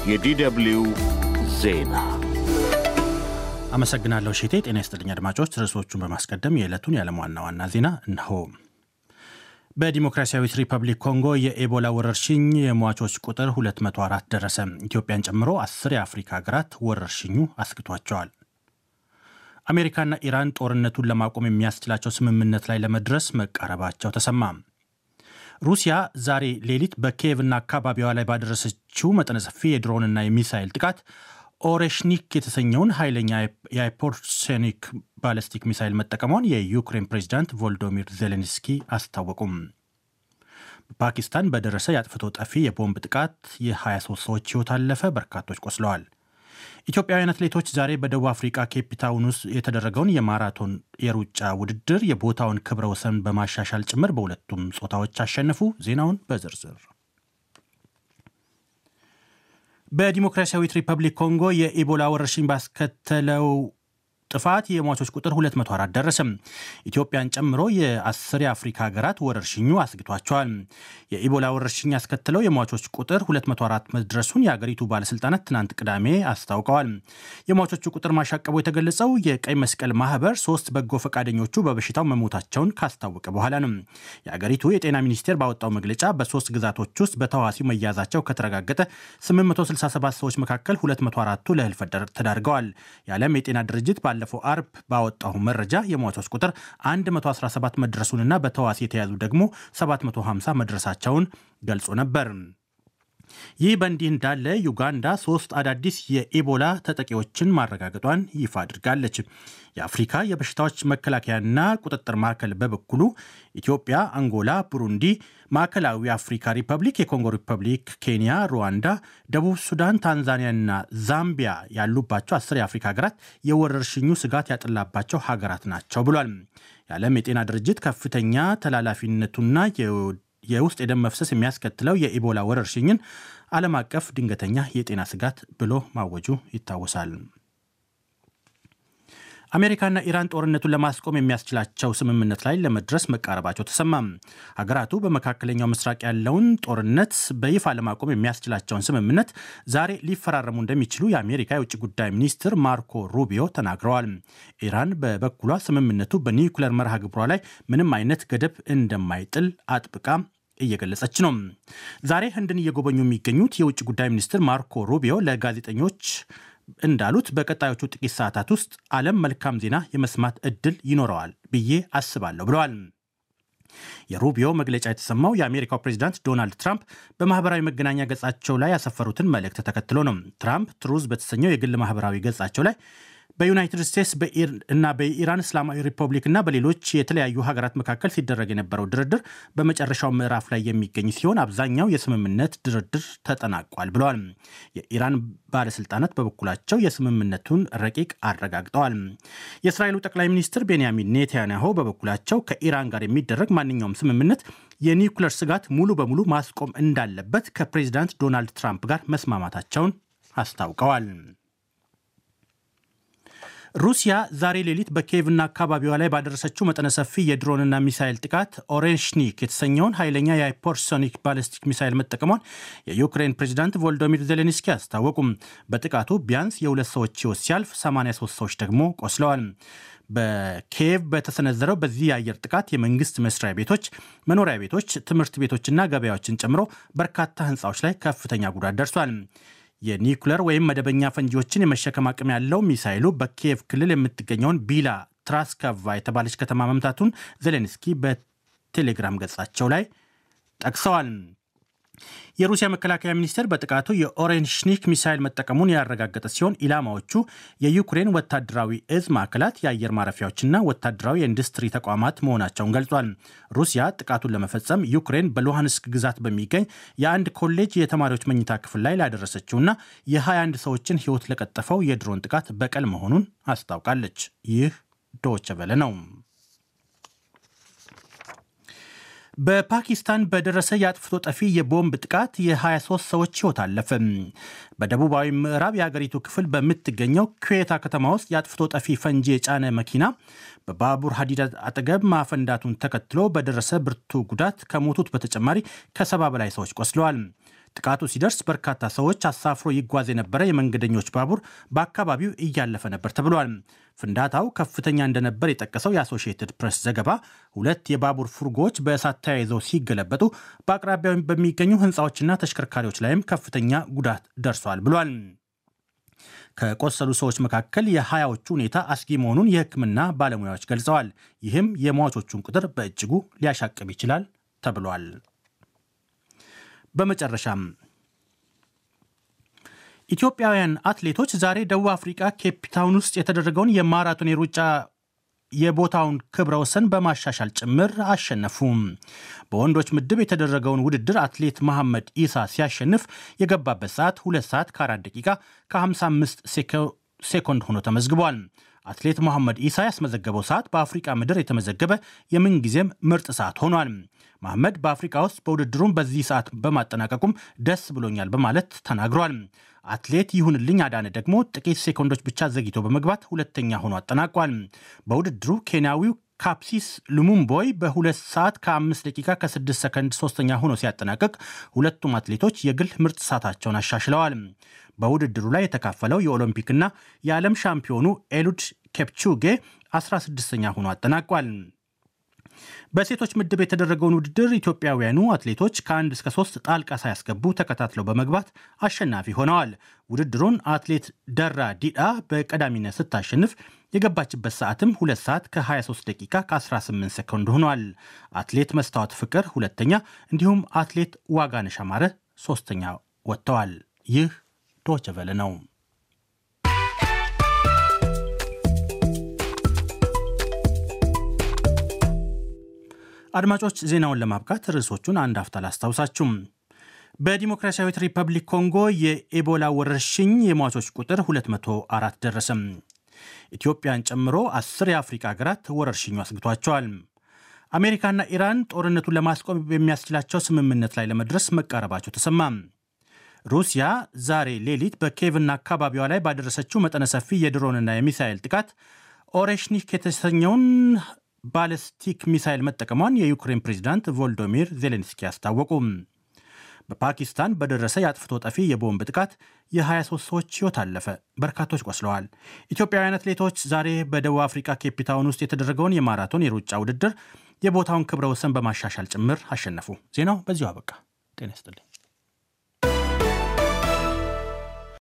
የዲደብሊው ዜና አመሰግናለሁ ሼቴ። ጤና ይስጥልኝ አድማጮች። ርዕሶቹን በማስቀደም የዕለቱን የዓለም ዋና ዋና ዜና እነሆ። በዲሞክራሲያዊት ሪፐብሊክ ኮንጎ የኤቦላ ወረርሽኝ የሟቾች ቁጥር 204 ደረሰ። ኢትዮጵያን ጨምሮ አስር የአፍሪካ ሀገራት ወረርሽኙ አስግቷቸዋል። አሜሪካና ኢራን ጦርነቱን ለማቆም የሚያስችላቸው ስምምነት ላይ ለመድረስ መቃረባቸው ተሰማ። ሩሲያ ዛሬ ሌሊት በኪየቭና አካባቢዋ ላይ ባደረሰችው መጠነ ሰፊ የድሮንና የሚሳይል ጥቃት ኦሬሽኒክ የተሰኘውን ኃይለኛ የሃይፐርሶኒክ ባለስቲክ ሚሳይል መጠቀሟን የዩክሬን ፕሬዚዳንት ቮልዶሚር ዜሌንስኪ አስታወቁም። በፓኪስታን በደረሰ የአጥፍቶ ጠፊ የቦምብ ጥቃት የ23 ሰዎች ሕይወት አለፈ፣ በርካቶች ቆስለዋል። ኢትዮጵያውያን አትሌቶች ዛሬ በደቡብ አፍሪካ ኬፕታውን ውስጥ የተደረገውን የማራቶን የሩጫ ውድድር የቦታውን ክብረ ወሰን በማሻሻል ጭምር በሁለቱም ጾታዎች አሸነፉ። ዜናውን በዝርዝር በዲሞክራሲያዊት ሪፐብሊክ ኮንጎ የኢቦላ ወረርሽኝ ባስከተለው ጥፋት የሟቾች ቁጥር 204 ደረሰም። ኢትዮጵያን ጨምሮ የአስር የአፍሪካ ሀገራት ወረርሽኙ አስግቷቸዋል። የኢቦላ ወረርሽኝ ያስከተለው የሟቾች ቁጥር 204 መድረሱን የአገሪቱ ባለስልጣናት ትናንት ቅዳሜ አስታውቀዋል። የሟቾቹ ቁጥር ማሻቀቡ የተገለጸው የቀይ መስቀል ማህበር ሶስት በጎ ፈቃደኞቹ በበሽታው መሞታቸውን ካስታወቀ በኋላ ነው። የአገሪቱ የጤና ሚኒስቴር ባወጣው መግለጫ በሶስት ግዛቶች ውስጥ በተዋሲው መያዛቸው ከተረጋገጠ 867 ሰዎች መካከል 204ቱ ለህልፈት ተዳርገዋል። የዓለም የጤና ድርጅት ባለፈው አርብ ባወጣው መረጃ የሟቾች ቁጥር 117 መድረሱንና በተዋሲ የተያዙ ደግሞ 750 መድረሳቸውን ገልጾ ነበር። ይህ በእንዲህ እንዳለ ዩጋንዳ ሶስት አዳዲስ የኢቦላ ተጠቂዎችን ማረጋገጧን ይፋ አድርጋለች። የአፍሪካ የበሽታዎች መከላከያና ቁጥጥር ማዕከል በበኩሉ ኢትዮጵያ፣ አንጎላ፣ ቡሩንዲ፣ ማዕከላዊ አፍሪካ ሪፐብሊክ፣ የኮንጎ ሪፐብሊክ፣ ኬንያ፣ ሩዋንዳ፣ ደቡብ ሱዳን፣ ታንዛኒያና ዛምቢያ ያሉባቸው አስር የአፍሪካ ሀገራት የወረርሽኙ ስጋት ያጠላባቸው ሀገራት ናቸው ብሏል። የዓለም የጤና ድርጅት ከፍተኛ ተላላፊነቱና የውስጥ የደም መፍሰስ የሚያስከትለው የኢቦላ ወረርሽኝን ዓለም አቀፍ ድንገተኛ የጤና ስጋት ብሎ ማወጁ ይታወሳል። አሜሪካና ኢራን ጦርነቱን ለማስቆም የሚያስችላቸው ስምምነት ላይ ለመድረስ መቃረባቸው ተሰማም። ሀገራቱ በመካከለኛው ምስራቅ ያለውን ጦርነት በይፋ ለማቆም የሚያስችላቸውን ስምምነት ዛሬ ሊፈራረሙ እንደሚችሉ የአሜሪካ የውጭ ጉዳይ ሚኒስትር ማርኮ ሩቢዮ ተናግረዋል። ኢራን በበኩሏ ስምምነቱ በኒውክለር መርሃ ግብሯ ላይ ምንም አይነት ገደብ እንደማይጥል አጥብቃ እየገለጸች ነው። ዛሬ ህንድን እየጎበኙ የሚገኙት የውጭ ጉዳይ ሚኒስትር ማርኮ ሩቢዮ ለጋዜጠኞች እንዳሉት በቀጣዮቹ ጥቂት ሰዓታት ውስጥ ዓለም መልካም ዜና የመስማት እድል ይኖረዋል ብዬ አስባለሁ ብለዋል። የሩቢዮ መግለጫ የተሰማው የአሜሪካው ፕሬዚዳንት ዶናልድ ትራምፕ በማህበራዊ መገናኛ ገጻቸው ላይ ያሰፈሩትን መልእክት ተከትሎ ነው። ትራምፕ ትሩዝ በተሰኘው የግል ማህበራዊ ገጻቸው ላይ በዩናይትድ ስቴትስ እና በኢራን እስላማዊ ሪፐብሊክ እና በሌሎች የተለያዩ ሀገራት መካከል ሲደረግ የነበረው ድርድር በመጨረሻው ምዕራፍ ላይ የሚገኝ ሲሆን አብዛኛው የስምምነት ድርድር ተጠናቋል ብለዋል። የኢራን ባለስልጣናት በበኩላቸው የስምምነቱን ረቂቅ አረጋግጠዋል። የእስራኤሉ ጠቅላይ ሚኒስትር ቤንያሚን ኔታንያሁ በበኩላቸው ከኢራን ጋር የሚደረግ ማንኛውም ስምምነት የኒውክለር ስጋት ሙሉ በሙሉ ማስቆም እንዳለበት ከፕሬዚዳንት ዶናልድ ትራምፕ ጋር መስማማታቸውን አስታውቀዋል። ሩሲያ ዛሬ ሌሊት በኪየቭና አካባቢዋ ላይ ባደረሰችው መጠነ ሰፊ የድሮንና ሚሳይል ጥቃት ኦሬሽኒክ የተሰኘውን ኃይለኛ የሃይፐርሶኒክ ባለስቲክ ሚሳይል መጠቀሟን የዩክሬን ፕሬዚዳንት ቮልዶሚር ዜሌንስኪ አስታወቁም። በጥቃቱ ቢያንስ የሁለት ሰዎች ሕይወት ሲያልፍ 83 ሰዎች ደግሞ ቆስለዋል። በኪየቭ በተሰነዘረው በዚህ የአየር ጥቃት የመንግስት መስሪያ ቤቶች፣ መኖሪያ ቤቶች፣ ትምህርት ቤቶችና ገበያዎችን ጨምሮ በርካታ ህንፃዎች ላይ ከፍተኛ ጉዳት ደርሷል። የኒውክለር ወይም መደበኛ ፈንጂዎችን የመሸከም አቅም ያለው ሚሳይሉ በኪየቭ ክልል የምትገኘውን ቢላ ትራስካቫ የተባለች ከተማ መምታቱን ዜሌንስኪ በቴሌግራም ገጻቸው ላይ ጠቅሰዋል። የሩሲያ መከላከያ ሚኒስቴር በጥቃቱ የኦሬንሽኒክ ሚሳይል መጠቀሙን ያረጋገጠ ሲሆን ኢላማዎቹ የዩክሬን ወታደራዊ እዝ ማዕከላት፣ የአየር ማረፊያዎችና ወታደራዊ የኢንዱስትሪ ተቋማት መሆናቸውን ገልጿል። ሩሲያ ጥቃቱን ለመፈጸም ዩክሬን በሉሃንስክ ግዛት በሚገኝ የአንድ ኮሌጅ የተማሪዎች መኝታ ክፍል ላይ ላደረሰችውና የ21 ሰዎችን ሕይወት ለቀጠፈው የድሮን ጥቃት በቀል መሆኑን አስታውቃለች። ይህ ዶቸ ቨለ ነው። በፓኪስታን በደረሰ የአጥፍቶ ጠፊ የቦምብ ጥቃት የ23 ሰዎች ሕይወት አለፈ። በደቡባዊ ምዕራብ የአገሪቱ ክፍል በምትገኘው ኩዌታ ከተማ ውስጥ የአጥፍቶ ጠፊ ፈንጂ የጫነ መኪና በባቡር ሀዲድ አጠገብ ማፈንዳቱን ተከትሎ በደረሰ ብርቱ ጉዳት ከሞቱት በተጨማሪ ከሰባ በላይ ሰዎች ቆስለዋል። ጥቃቱ ሲደርስ በርካታ ሰዎች አሳፍሮ ይጓዝ የነበረ የመንገደኞች ባቡር በአካባቢው እያለፈ ነበር ተብሏል። ፍንዳታው ከፍተኛ እንደነበር የጠቀሰው የአሶሺየትድ ፕሬስ ዘገባ ሁለት የባቡር ፉርጎዎች በእሳት ተያይዘው ሲገለበጡ በአቅራቢያው በሚገኙ ሕንፃዎችና ተሽከርካሪዎች ላይም ከፍተኛ ጉዳት ደርሷል ብሏል። ከቆሰሉ ሰዎች መካከል የሀያዎቹ ሁኔታ አስጊ መሆኑን የሕክምና ባለሙያዎች ገልጸዋል። ይህም የሟቾቹን ቁጥር በእጅጉ ሊያሻቅብ ይችላል ተብሏል። በመጨረሻም ኢትዮጵያውያን አትሌቶች ዛሬ ደቡብ አፍሪካ ኬፕታውን ውስጥ የተደረገውን የማራቶን የሩጫ የቦታውን ክብረ ወሰን በማሻሻል ጭምር አሸነፉም። በወንዶች ምድብ የተደረገውን ውድድር አትሌት መሐመድ ኢሳ ሲያሸንፍ የገባበት ሰዓት 2 ሰዓት ከ4 ደቂቃ ከ55 ሴኮንድ ሆኖ ተመዝግቧል። አትሌት መሐመድ ኢሳ ያስመዘገበው ሰዓት በአፍሪቃ ምድር የተመዘገበ የምንጊዜም ምርጥ ሰዓት ሆኗል። መሐመድ በአፍሪካ ውስጥ በውድድሩም በዚህ ሰዓት በማጠናቀቁም ደስ ብሎኛል በማለት ተናግሯል። አትሌት ይሁንልኝ አዳነ ደግሞ ጥቂት ሴኮንዶች ብቻ ዘግይቶ በመግባት ሁለተኛ ሆኖ አጠናቋል። በውድድሩ ኬንያዊው ካፕሲስ ሉሙምቦይ በሁለት ሰዓት ከ5 ደቂቃ ከ6 ሰከንድ ሶስተኛ ሆኖ ሲያጠናቅቅ ሁለቱም አትሌቶች የግል ምርጥ ሰዓታቸውን አሻሽለዋል። በውድድሩ ላይ የተካፈለው የኦሎምፒክና የዓለም ሻምፒዮኑ ኤሉድ ኬፕቹጌ 16ኛ ሆኖ አጠናቋል። በሴቶች ምድብ የተደረገውን ውድድር ኢትዮጵያውያኑ አትሌቶች ከአንድ እስከ ሶስት ጣልቃ ሳያስገቡ ተከታትለው በመግባት አሸናፊ ሆነዋል። ውድድሩን አትሌት ደራ ዲዳ በቀዳሚነት ስታሸንፍ የገባችበት ሰዓትም 2 ሰዓት ከ23 ደቂቃ ከ18 ሰኮንድ ሆኗል። አትሌት መስታወት ፍቅር ሁለተኛ፣ እንዲሁም አትሌት ዋጋነሽ አማረ ሶስተኛ ወጥተዋል። ይህ ዶይቼ ቬለ ነው። አድማጮች ዜናውን ለማብቃት ርዕሶቹን አንድ አፍታ ላስታውሳችሁም። በዲሞክራሲያዊት ሪፐብሊክ ኮንጎ የኤቦላ ወረርሽኝ የሟቾች ቁጥር 204 ደረሰም። ኢትዮጵያን ጨምሮ አስር የአፍሪካ ሀገራት ወረርሽኙ አስግቷቸዋል። አሜሪካና ኢራን ጦርነቱን ለማስቆም በሚያስችላቸው ስምምነት ላይ ለመድረስ መቃረባቸው ተሰማ። ሩሲያ ዛሬ ሌሊት በኬቭና አካባቢዋ ላይ ባደረሰችው መጠነ ሰፊ የድሮንና የሚሳኤል ጥቃት ኦሬሽኒክ የተሰኘውን ባለስቲክ ሚሳይል መጠቀሟን የዩክሬን ፕሬዚዳንት ቮልዶሚር ዜሌንስኪ አስታወቁ። በፓኪስታን በደረሰ የአጥፍቶ ጠፊ የቦምብ ጥቃት የ23 ሰዎች ሕይወት አለፈ፣ በርካቶች ቆስለዋል። ኢትዮጵያውያን አትሌቶች ዛሬ በደቡብ አፍሪካ ኬፕታውን ውስጥ የተደረገውን የማራቶን የሩጫ ውድድር የቦታውን ክብረ ወሰን በማሻሻል ጭምር አሸነፉ። ዜናው በዚሁ አበቃ። ጤና ይስጥልኝ።